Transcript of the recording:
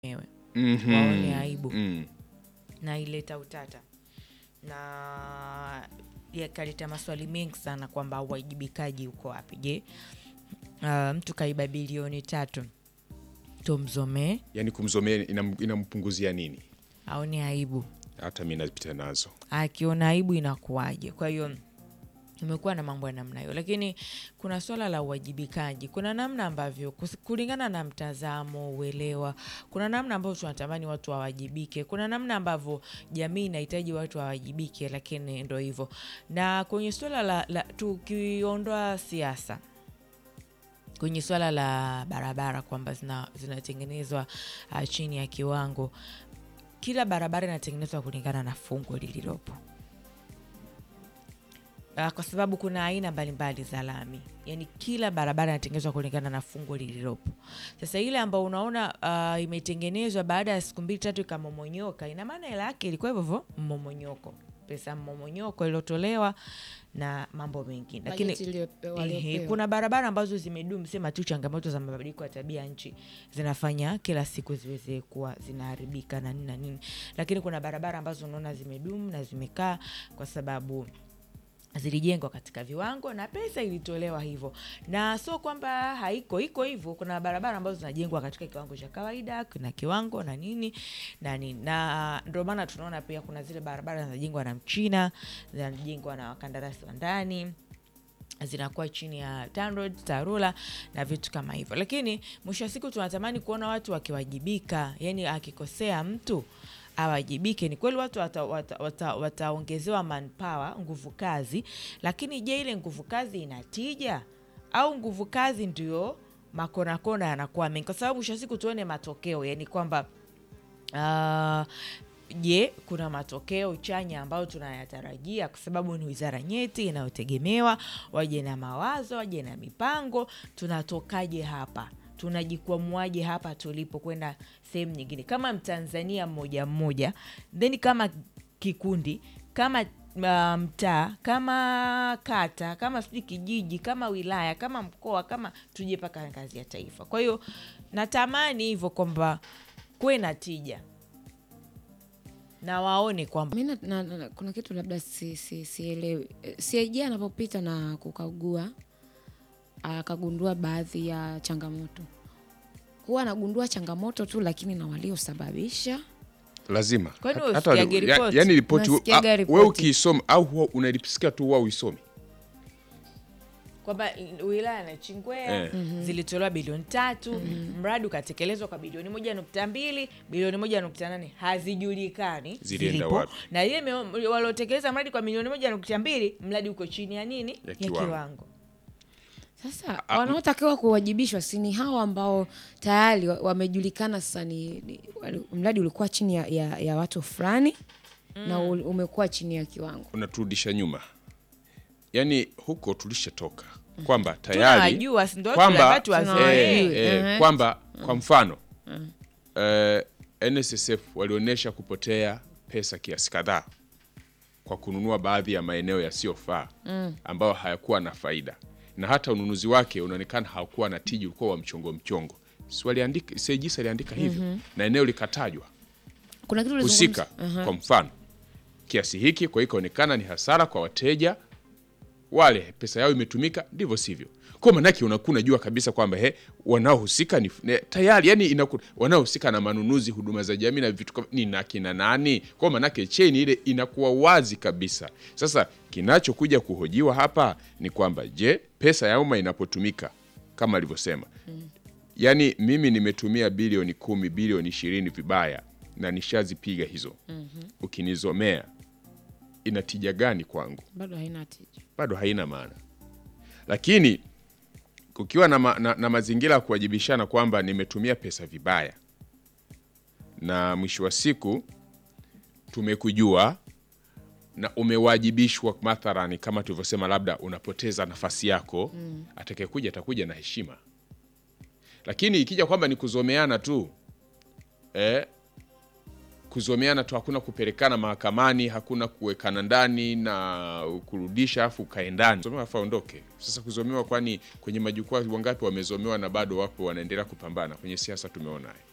wenyewe Mhm. waone aibu Mm. na ileta utata na yakaleta maswali mengi sana kwamba uwajibikaji uko wapi je uh, mtu kaiba bilioni tatu tumzomee Yaani kumzomea inam- inampunguzia nini? aone aibu Hata mi napita nazo. akiona aibu inakuwaje kwa hiyo imekuwa na mambo ya namna hiyo lakini kuna swala la uwajibikaji kuna namna ambavyo kus- kulingana na mtazamo uelewa kuna namna ambavyo tunatamani watu wawajibike kuna namna ambavyo jamii inahitaji watu wawajibike lakini ndo hivyo na kwenye swala la, la tukiondoa siasa kwenye swala la barabara kwamba zina- zinatengenezwa uh, chini ya kiwango kila barabara inatengenezwa kulingana na fungu lililopo Uh, kwa sababu kuna aina mbalimbali za lami yaani kila barabara inatengenezwa kulingana na fungu lililopo sasa ile ambao unaona uh, imetengenezwa baada ya siku mbili tatu ikamomonyoka ina maana hela yake ilikuwa hivyo hivyo mmomonyoko pesa mmomonyoko iliyotolewa na mambo mengine lakini Bajeti iliyopewa- Ehe, waliopewa. kuna barabara ambazo zimedumu sema tu changamoto za mabadiliko ya tabia nchi zinafanya kila siku ziweze kuwa zinaharibika na nini na nini lakini kuna barabara ambazo unaona zimedumu na zimekaa kwa sababu zilijengwa katika viwango na pesa ilitolewa hivyo na sio kwamba haiko iko hivyo kuna barabara ambazo zinajengwa katika kiwango cha kawaida kuna kiwango na nini na nini na ndio maana tunaona pia kuna zile barabara zinajengwa na mchina zinajengwa na wakandarasi wa ndani zinakuwa chini ya TANROADS, TARURA na vitu kama hivyo, lakini mwisho wa siku tunatamani kuona watu wakiwajibika, yani akikosea mtu awajibike. Ni kweli watu wataongezewa wata, wata, wataongezewa manpower, nguvu kazi, lakini je, ile nguvu kazi ina tija au nguvu kazi ndio makonakona yanakuwa mengi? Kwa sababu mwisho wa siku tuone matokeo, yani kwamba Ah, je kuna matokeo chanya ambayo tunayatarajia kwa sababu ni wizara nyeti inayotegemewa waje na mawazo waje na mipango tunatokaje hapa tunajikwamuaje hapa tulipo kwenda sehemu nyingine kama mtanzania mmoja mmoja then kama kikundi kama uh, mtaa kama kata kama sijui kijiji kama wilaya kama mkoa kama tuje mpaka ngazi ya taifa kwa hiyo natamani hivyo kwamba kuwe na tija na waone kwamba Mi na- na- na- kuna kitu labda si- si- sielewi si, CAG anapopita na kukagua akagundua baadhi ya changamoto huwa anagundua changamoto tu lakini na waliosababisha Lazima. Kwani Hata- wewe hata- usikiage ya- ripoti? yaani ripoti Unasikiaga ah, ripoti? wewe ukiisoma au huwa unalisikia tu huwa uisomi. kwamba wilaya na Chingwea Eh. zilitolewa bilioni tatu mradi ukatekelezwa kwa bilioni moja nukta mbili bilioni moja nukta nane hazijulikani Zilienda zilipo. wapi? na ile meo- waliotekeleza mradi kwa milioni moja nukta mbili mradi uko chini ya nini Ya kiwango. kiwango sasa wanaotakiwa kuwajibishwa si ni hawa ambao tayari wa- wamejulikana sasa ni, ni wali- mradi ulikuwa chini ya, ya, ya watu fulani na ul- umekuwa chini ya kiwango Unaturudisha nyuma. Yaani huko tulishatoka kwamba tayari tunawajua si ndo kwamba tunataka tuwazoee. eh, eh, Ehe. kwamba kwa mfano eh, NSSF walionyesha kupotea pesa kiasi kadhaa kwa kununua baadhi ya maeneo yasiyofaa ambayo hayakuwa na faida na hata ununuzi wake unaonekana hakuwa na tiji, ulikuwa wa mchongo mchongo. Si waliandika CAG aliandika hivyo na eneo likatajwa kuna kitu husika ulizungumza- kwa mfano kiasi hiki, kwa hiyo ikaonekana ni hasara kwa wateja wale, pesa yao imetumika ndivyo sivyo. Kwa manake unakuwa unajua kabisa kwamba he wanaohusika ni ne, tayari yani inaku, wanaohusika na manunuzi, huduma za jamii na vitu kama ni na kina nani. Kwa manake chain ile inakuwa wazi kabisa. Sasa kinachokuja kuhojiwa hapa ni kwamba je, pesa ya umma inapotumika kama alivyosema yaani mimi nimetumia bilioni kumi bilioni ishirini vibaya na nishazipiga hizo ukinizomea ina tija gani kwangu bado haina tija bado haina maana lakini kukiwa na, ma, na, na mazingira ya kuwajibishana kwamba nimetumia pesa vibaya na mwisho wa siku tumekujua na umewajibishwa mathalani kama tulivyosema labda unapoteza nafasi yako mm. atakayekuja atakuja na heshima lakini ikija kwamba ni kuzomeana tu eh, kuzomeana tu hakuna kupelekana mahakamani hakuna kuwekana ndani na kurudisha afu ukae ndani zomewa afu aondoke sasa kuzomewa kwani kwenye majukwaa wangapi wamezomewa na bado wapo wanaendelea kupambana kwenye siasa tumeona haya